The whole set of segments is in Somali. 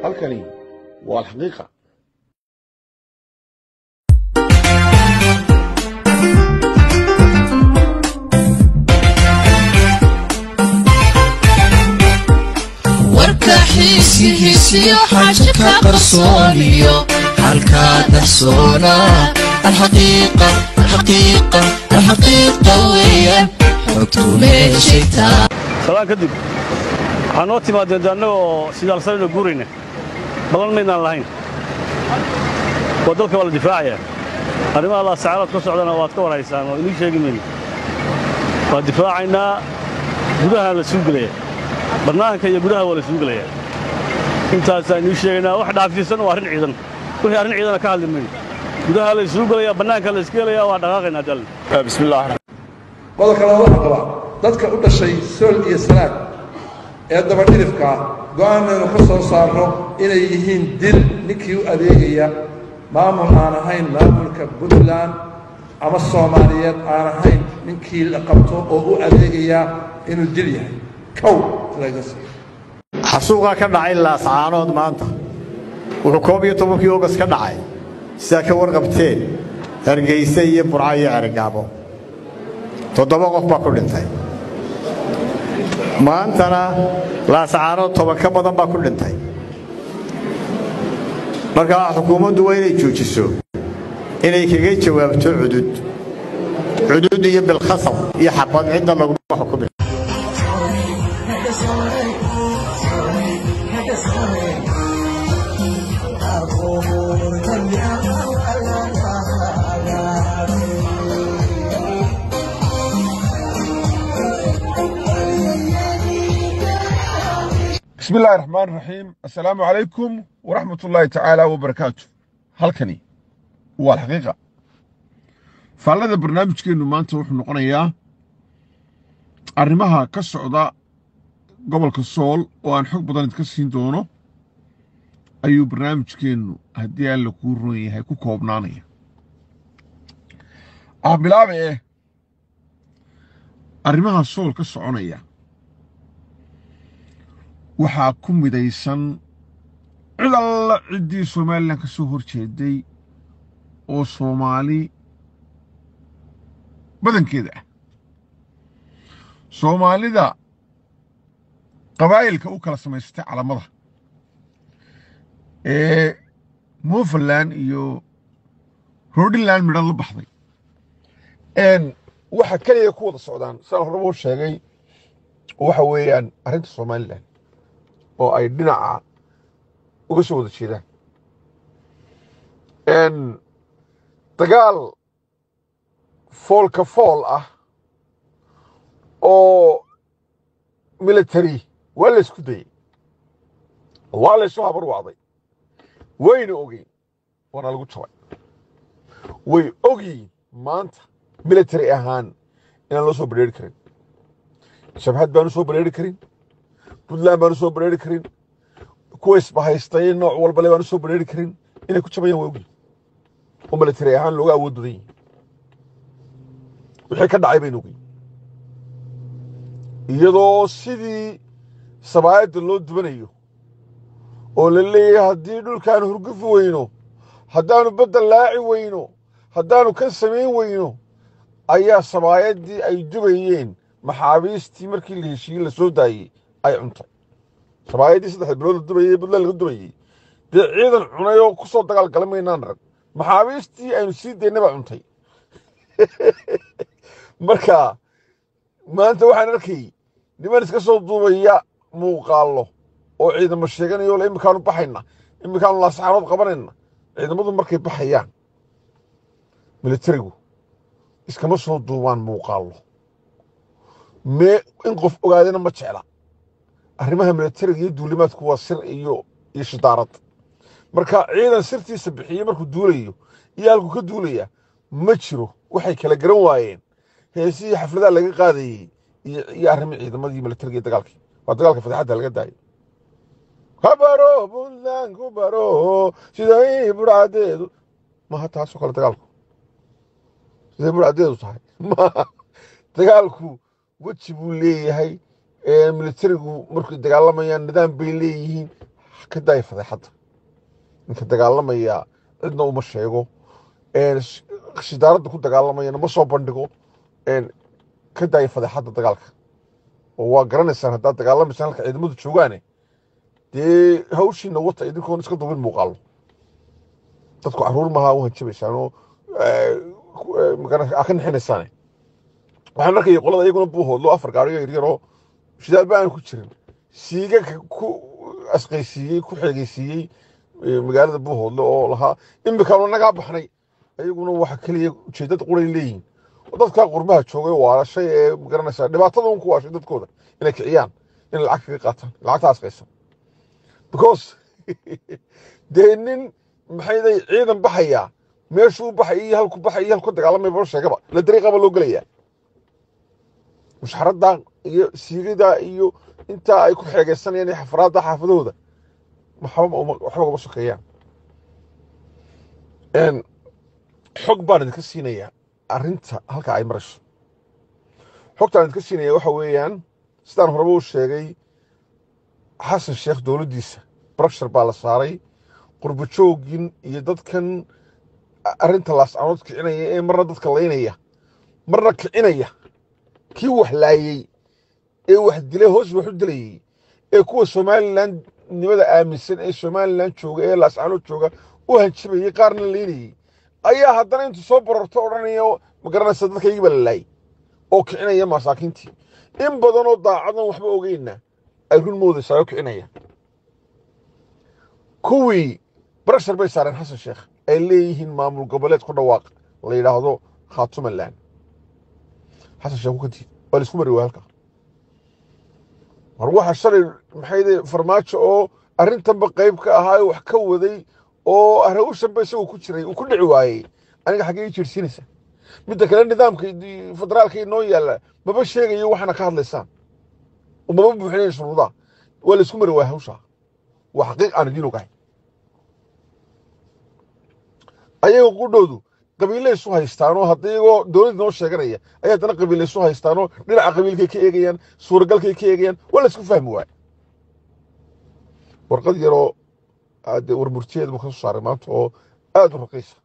halkani waa alxaqiiqa warka xiisihiisiyo xaaja ka qarsooniyo halkaa dahsoona alxaqiiqa alxaqiiqa alxaqiiqa weeyaan xogtu meeshay taa salaan kadib waxaa noo timaadeen de annagoo sidaalsanayno guurayna balan maydnaan lahayn oo dalka waa la difaacayaa arrimaha laasacaalood ka socdana waad ka warhaysaan oo inii sheegi mayno waan difaacaynaa gudaha la suu gelaya bannaanka iyo gudaha waa la suu gelayaa intaasaan inii sheegaynaa wax dhaafsiisan waa arrin ciidan wixii arrin ciidana ka hadli mayno gudaha la suu gelayaa bannaanka la iska helayaa waa dhaqaaqaynaa dal bismillaah qodobka labaad waxaan qabaa dadka u dhashay sool iyo sanaag ee dabadhidifka ah go'aanaynu ka soo saarno inay yihiin dil ninkii u adeegaya maamul aan ahayn maamulka puntland ama soomaaliyeed aan ahayn ninkii la qabto oo u adeegaya inuu dil yahay kow laga siiyo xasuuqaa ka dhacay laascaanood maanta wuxuu koob iyo tobankii ogas ka dhacay sidaa ka warqabteen hargayse iyo burco iyo cergaabo toddoba qof baa ku dhintay maantana laascaanood toban ka badan baa ku dhintay markaa xukuumaddu waa inay joojiso inay kaga jawaabto cudud cudud iyo bilkhasab iyo xabad cidda laguma xukumi bismi illaahi raxmaan raxiim assalaamu calaykum waraxmat ullaahi tacaala wabarakaatu halkani waa alxaqiiqa faallada barnaamijkeennu maanta wuxuu noqonayaa arrimaha ka socda gobolka sool oo aan xog badan idka siin doono ayuu barnaamijkeennu haddii alla kuu roon yahay ku koobnaanaya ah bilaabe eh arrimaha sool ka soconaya waxaa ku midaysan cid alla ciddii somalilan ka soo hor jeeday oo soomaali badankeeda ah soomaalida qabaa'ilka u kala samaysatay calamada ee mofaland iyo rodinland midhan la baxday waxa keliya ku wada socdaan sidaan horeba u sheegay waxa weeyaan arrinta somalilan oo ay dhinaca uga soo wada jeedaan dagaal foolka fool ah oo military waa la isku dayey waa la isu habar wacday wayna ogeyn waana lagu jabay way ogyiin maanta military ahaan inaan loo soo badheeri karin shabhad baanu soo badheeri karin puntland baanu soo badheeri karin kuwa isbahaystay nooc walbale baanu soo badheeri karin inay ku jabayaan waa ogyiin oo military ahaan looga awood badan yihin wixii ka dhacay baynu ogeyn iyadoo sidii sabaayadda loo dubanayo oo la leeyahay haddii dhulkaanu hurgufi weyno haddaanu badda laaci weyno haddaanu kan samayn weyno ayaa sabaayaddii ay dubayeen maxaabiistii markii la heshiiyey la soo daayey ay cuntay sabaayaddii saddex bilood la dubayey puntland laga dubayey dee ciidan cunay oo ku soo dagaal gala maynaan rag maxaabiistii aynu sii daynay baa cuntay marka maanta waxaan arkayey niman iska soo duubaya muuqaallo oo ciidamo sheeganayo le iminkaanu baxayna iminkaanu laasaxaanood qabanayna ciidamadu markay baxayaan militarigu iskama soo duubaan muuqaallo mee in qof ogaadana ma jecla arrimaha militariga iyo duulimaadku waa sir iyo iyo shidaarad marka ciidan sirtiisa bixiyey markuu duulayo iyo halkuu ka duulaya ma jiro waxay kala garan waayeen heesihii xafladaha laga qaadayey iyo arrimii ciidamadii militariga iyo dagaalkii waa dagaalka fataxadda laga daayo ha baro puntland ku baro siday burcadeedu maha taasoo kale dagaalku siday burcadeedu tahay maha dagaalku weji buu leeyahay militarigu markay dagaalamayaan nidaam bay leeyihiin ka daaya fadeexadda ninka dagaalamaya cidna uma sheego een, sh- shidaaradda ku dagaalamayana ma soo bandhigo een, ka daaya fadeexadda dagaalka oo waa garanaysaan haddaad dagaalamaysaan halka ciidamadu joogaane dee hawshiina wata idinkoon iska dubin muuqaalo dadku caruur maaha u hanjabaysaan oo eh, ku- eh, magara- aa ka nixinaysaane waxaan arkaya qolada iyaguna buuhoodlo afar gaariyo yaryaroo shidaalba aan ku jirin siiga ka- ku asqaysiiyey ku xeegeysiiyey eh, magaalada buuhoodle oo lahaa imikaanu nagaa baxnay ayaguna waxa keliya ujeedada quray leeyihin oo dadkaa qurbaha joogay waalashay ee magaranaysaa dhibaatada un ku waashay dadkooda inay kiciyaan inay lacag kaga qaataan lacagta asqaysan because dee nin maxayday ciidan baxayaa meeshuu baxay iyo halku baxay iyo halku dagaalamay bal sheegaba la dariiqaba loo gelayaa mushxaradda iyo siigada iyo intaa ay ku xeegeysanayaan iyo xafaraadda xaafadahooda waxba uma- waxba ugama sokeeyaan Een, xog baan idinka siinayaa arrinta halka ay marayso xogtaan idinka siinaya waxa weeyaan sidaan horeba u sheegay xasan sheekh dowladdiisa brokshar baa la saaray qurbo joogin iyo dadkan arrinta laascanood kicinaya ee marna dadka laynaya marna kicinaya kii wax laayey ee wax dilay hoos wax u dilayey ee kuwa somalilan nimada aaminsan ee somalilan jooga ee laascanood jooga u hanjabayey qaarna laynayey ayaa haddana intuu soo bararto odhanaya ma garanaysa dadkaygii baa la laayay oo kicinaya masaakiintii in badanoo daacadan waxba ogeyna ay run moodaysaa oo kicinaya kuwii barashar bay saareen xasan sheekh ay leeyihiin maamul goboleed ku dhawaaq la yidhaahdo khaatumaland xasan sheekh ku diid waa laisku mari waaya halka war waxa shalay maxay farmaajo oo arrintanba qayb ka ahaa oo wax ka waday oo arrawshanba isagoo ku jiray uu ku dhici waayey aniga xaggee ii jeedsiinaysa midda kale nidaamka i- federaalka inoo yaalla maba sheegayo waxaana ka hadlaysaan oo maba buuxinayn shuruudaha waa laisku mari waaya hawshaa waa xaqiiq aan idiin ogahay ayaga qudhoodu qabiilay isu haystaanoo hadda iyagoo dowladda noo sheeganaya ay haddana qabiilay isu haystaanoo dhinaca qabiilkay ka eegayaan suuragalkay ka eegayaan waa la isku fahmi waaya warqad yaroo ade warmurtiyeed buu ka soo saaray maanta oo aada u raqiisa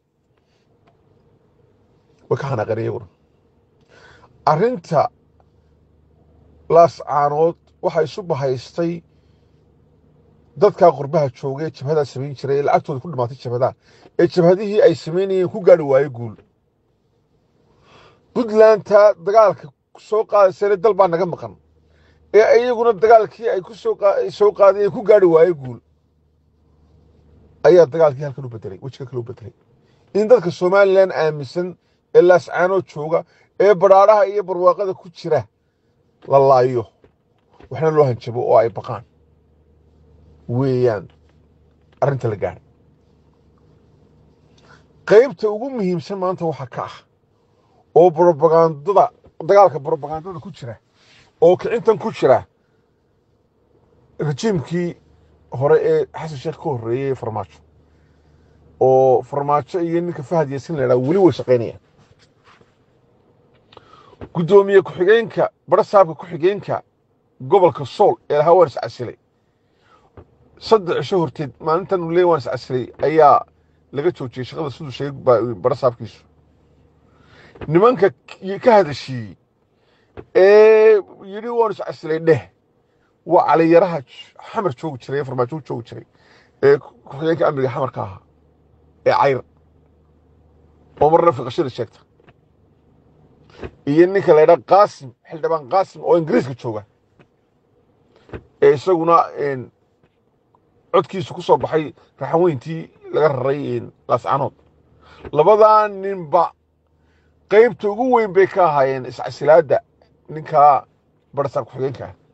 way ka xanaaqeen iyaguna arrinta laascaanood waxaa isu bahaystay dadkaa qurbaha joogay ee jabhadaa samayn jiray ee lacagtooda ku dhimaatay jabhadaha ee jabhadihii ay samaynayeen ku gaari waaye guul puntlandta dagaalka soo qaadaysayna dal baa naga maqan ee iyaguna dagaalkii ay ku soo qa- soo qaadayeen ku gaari waaye guul ayaa dagaalkii halkan u bedelay wejiga kale u bedelay in dadka somalilan aaminsan ee laascaanoo jooga ee badhaadhaha iyo barwaaqada ku jira la laayo waxna loo hanjabo oo ay baqaan weeyaan arrinta la gaadhay qaybta ugu muhiimsan maanta waxaa ka ah oo brobagandada dagaalka brobagandada ku jira oo kicintan ku jira rajiimkii hore ee xasan sheekh ka horreeyey ee farmaajo oo farmaajo iyo ninka fahad yaasin la yidhaha weli way shaqaynayaan guddoomiye ku-xigeenka barasaabka ku-xigeenka gobolka sool ee lahaa waan iscasilay saddex cisho horteed maalintan uu leey waan iscasilay ayaa laga joojiyey shaqada siduu sheegay ba- barasaabkiisu nimanka k- ka hadashiiyey ee yidhi waan iscasilay dheh waa caliyaraha j- xamar joogi jiray ee farmaajo joogi jiray ee ku-xigeenka amniga xamarka ahaa ee cayr oo marna fiqashada sheegta iyo ninka la ydhaa qaasim xildhibaan qaasim oo ingiriiska jooga ee isaguna een, codkiisu ku soo baxay raxanweyntii laga raray een, laascanood labadaa ninba qaybta ugu weyn bay ka ahaayeen iscasilaadda ninkaa barasaab ku-xigeenka ah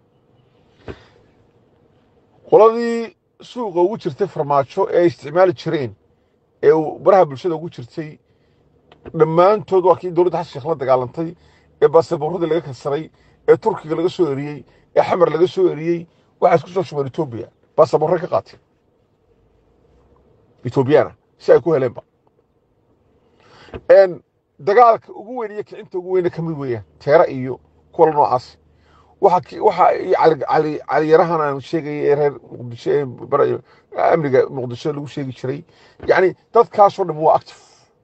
qoladii suuqa ugu jirtay farmaajo ee ay isticmaali jireen ee uu baraha bulshada ugu jirtay dhammaantood waa kii dowladda xasan sheekh la dagaalantay ee baasaboorradii laga kansaray ee turkiga laga soo eriyey ee xamar laga soo eriyey waxaa isku soo shubeen etoobiya baasaboorray ka qaateen etoobiyana si ay ku heleenba n dagaalka ugu weyn iyo kicinta ugu weyna ka mid weeyaan teera iyo kuwa noocaas waxa ki- waxa i cali cali caliyarahan aan sheegayay ee reer muqdisho ee bara- amniga muqdisho lagu sheegi jiray yacni dadkaasoo dhan waa active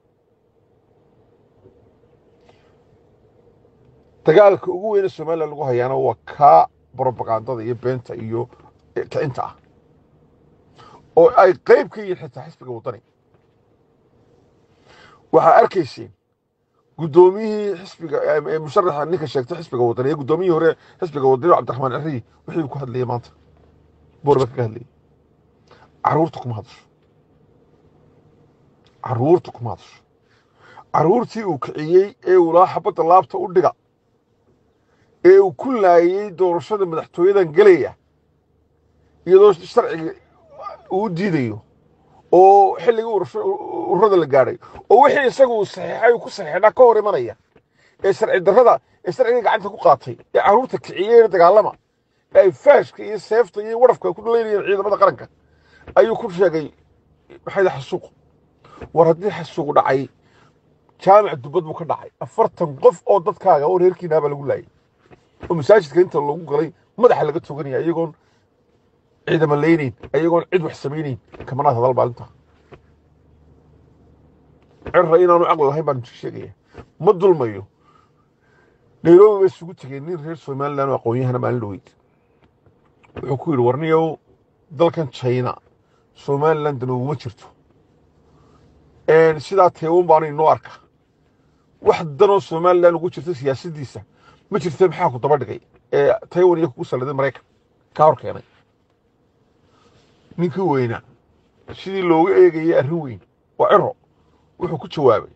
dagaalka ugu weyne somalilan lagu hayaana waa kaa brobagandada iyo beenta iyo kicinta ah oo ay qayb ka yihiin xitaa xisbiga waddani waxaa arkayseen guddoomiyihii xisbiga ee musharaxa ninka sheegtay xisbiga waddani ee guddoomiyihii hore xisbiga waddani cabdiraxmaan ciriyi wixii ku hadlayay maanta boorba kaga hadlayay caruurta kuma hadasho caruurta kuma hadasho caruurtii uu kiciyey ee uu lahaa xabadda laabta u dhiga ee uu ku laayey doorashada madaxtooyadan gelaya iyadoo sharciga uu diidayo oo xilligii urasho- ururada la gaadhay oo wixii isaga uu saxiixay uu ku saxiixnaa ka hor imanaya ee sharci darrada ee sharciga gacanta ku qaatay ee caruurta kiciyeen dagaalama ee ay faashka iyo seefta iyo warafka ku dhaleynayeen ciidamada qaranka ayuu ku sheegay maxay xasuuq war haddii xasuuq dhacay jaamic dubad buu ka dhacay afartan qof oo dadkaaga oo reerkiinaabaa lagu laayay oo masaajidka inta lagu galay madaxa laga toganaya iyagoon ciidama leynayn iyagoon cid wax samaynayn kamanaad hadal maalinta cirra inaanu caqli lahayn baan sheegaya ma dulmayo nairobi bay isugu tegeen nin reer somaliland oo aqoon-yahana maalin dhaweyd wuxuu ku yidhi warniyow dalkan china somaliland uguma jirto sidaa teewan baana inoo arka wax danoo somaliland ugu jirta siyaasaddiisa ma jirta maxaa ku daba dhigay ee taiwan iyo kugu salladay maraykan kaa hor keenay ninkii weynaa sidii looga eegayay arrin weyn waa ciro wuxuu ku jawaabay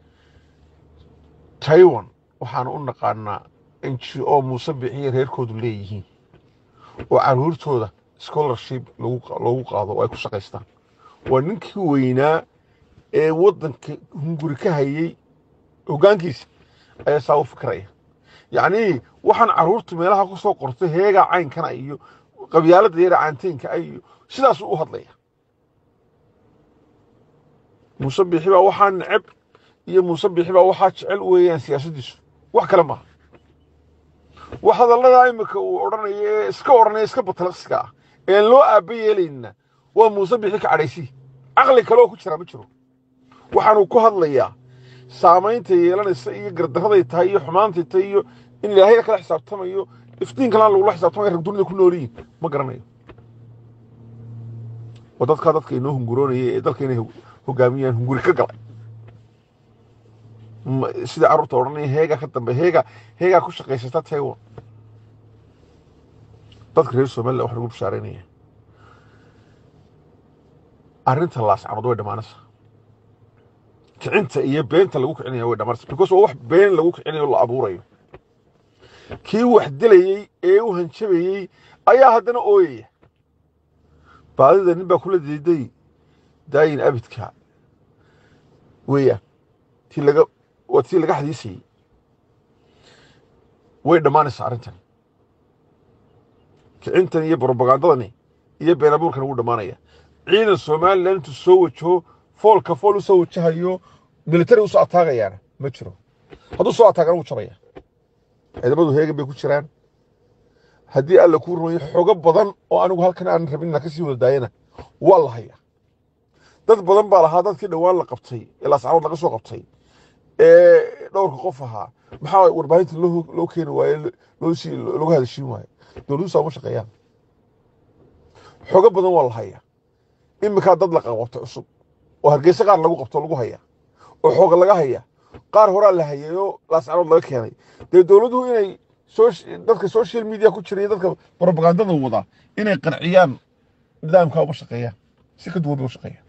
taiwan waxaanu u naqaanaa n g o muuse bixiye reerkoodu leeyihiin oo caruurtooda scholarship lagu loogu qaado oo ay ku shaqaystaan waa ninkii weynaa ee waddanka hunguri ka hayey hoggaankiisa ayaa saa u fikraya yacnii waxaan caruurta meelaha ku soo qortay heegaa caynkana iyo qabyaaladda yara caanteynka ah iyo sidaasuu u hadlaya muuse biixi baa waxaa neceb iyo muuse biixi baa waxaa jecel weeyaan siyaasaddiisu wax kale maaha wax hadalladaa imika uu odhanaya ee iska odhanaya iska batalaqsiga ah ee loo aaba yeelayna waa muuse biixi ka cadhaysi caqli kale oo ku jiraa ma jiro waxaanuu ku hadlayaa saamaynta yeelanaysa iyo gardarraday tahay iyo xumaantay tahay iyo in ilaahayna kala xisaabtamayo iftiinkalana lagula xisaabtamaya rag dunida ku nool yihin ma garanayo waa dadkaa dadka inoo hunguroonaya ee dalka inay hogaamiyaan hunguri ka galay Ma- sida carruurta odhanaya heegaa ka dambe heegaa heegaa ku shaqaysata taiwan dadka reer somaliland wax lagu bashaareynaya arrinta laascanood way dhammaanaysaa kicinta iyo beenta lagu kicinaya way dhammaanaysaa because waa wax been lagu kicinayo la abuurayo kii wax dilayey ee u hanjabayey ayaa haddana ooyaya baadida nin baa kula diiday daayin abidka weeyaan tii laga waa tii laga xadiisayey way dhammaanaysaa arrintan kicintan iyo brobagandadani iyo been abuurkan wuu dhammaanaya ciidan somaliland intuu soo wajaho foolka fool u soo wajahayo militari usoo ataagayaana ma jiro hadduu soo ataagana wuu jabaya ciidamadu heegan bay ku jiraan haddii alla kuu rumayo xogo badan oo anigu halkan aan rabin inaan kasii wada daayana waa la hayaa dad badan baa lahaa dadkii dhowaan la qabtay ee laascarood laga soo qabtay ee dhowrka qof ahaa maxaa warbaahinta loo loo keeni waaye loo sii looga hadashiin waaye dowladuhu saa uma shaqeeyaan xogo badan waa la hayaa iminkaa dad la qabto cusub oo hargeysa qaar lagu qabto lagu hayaa oo xooga laga hayaa qaar horaa la hayay oo laascarood laga keenay dee dowladuhu inay soc- dadka social media ku jira iyo dadka propagandada wada inay qanciyaan nidaamkaa uma shaqeeyaan si ka duwan bay u shaqeeyaan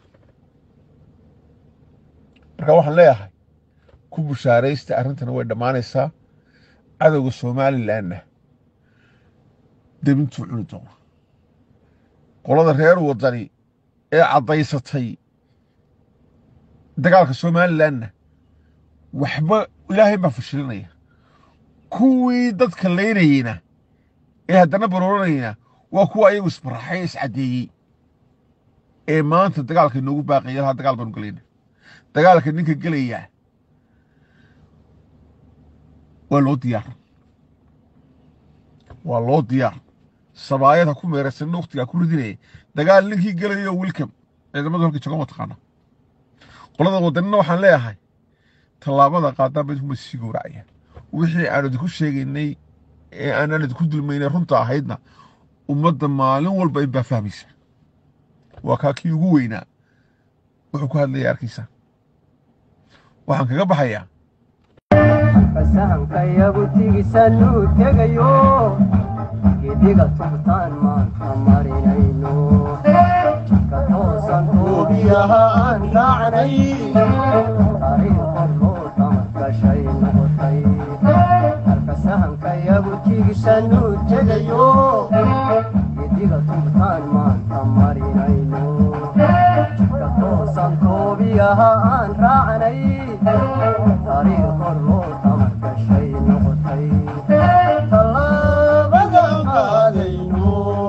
marka waxaan leeyahay ku bushaaraysta arrintana way dhammaanaysaa cadowga somalilandna debintuu cuni doona qolada reer wadani ee caddaysatay dagaalka somalilandna waxba ilaahay baa fashilinaya kuwii dadka laynayeyna ee haddana barooranayna waa kuwa ayagu isbaraxay iscaddeeyey ee maanta dagaalka inoogu baaqaya lahaa dagaal baanu gelayna dagaalka ninka gelaya waa loo diyaar waa loo diyaar sabaayad ha ku meeraysanna wakhtigaa ku ridinaya dagaal ninkii gelayo welcome ciidamadu halkii jogo mataqaana qolada wadanina waxaan leeyahay tallaabada qaadaan bay kuma sii gowracaya wixii aan idinku sheegaynay ee aanan idinku dulmaynay runta ahaydna ummadda maalin walba in baa fahmaysa waa kaa kii ugu weynaa wuxuu ku hadlaya arkaysa waxaan kaga baxayaa fasahanka yagu tigisanuu tegayo gediga tubtaan maanta marinayno ka toosan toobiyaha aan raacnay taariikhon loo tamargashay noqotay halka sahanka yagu tigisanuu tegayo gediga tubtaan maanta marinayno ka toosan toobiyaha aan raacnay taariikhon loo tamargashay noqotay tallaabadan qaadayno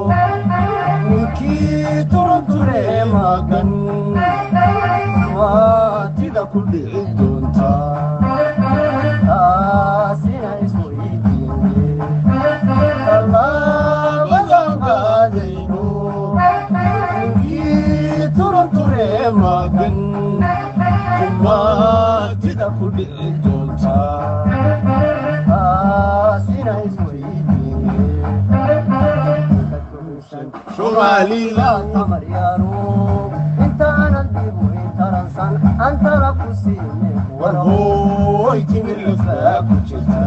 ninkii turunture magan waatida ku dhici doonta taasina isweydiine tallaabadan qaadayno ninkii turunture magan umaatida ku dhici doonta taasina isweydiine soomaalida tamaryaano intaanan dibu intaransan antana ku siine warhooy timirlafaa ku jirta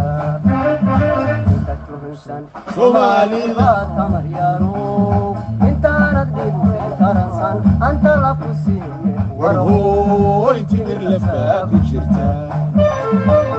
soomaalida tamaryaano intaanad dibu intaransan antala ku siine warhooy timirlafaa ku jirta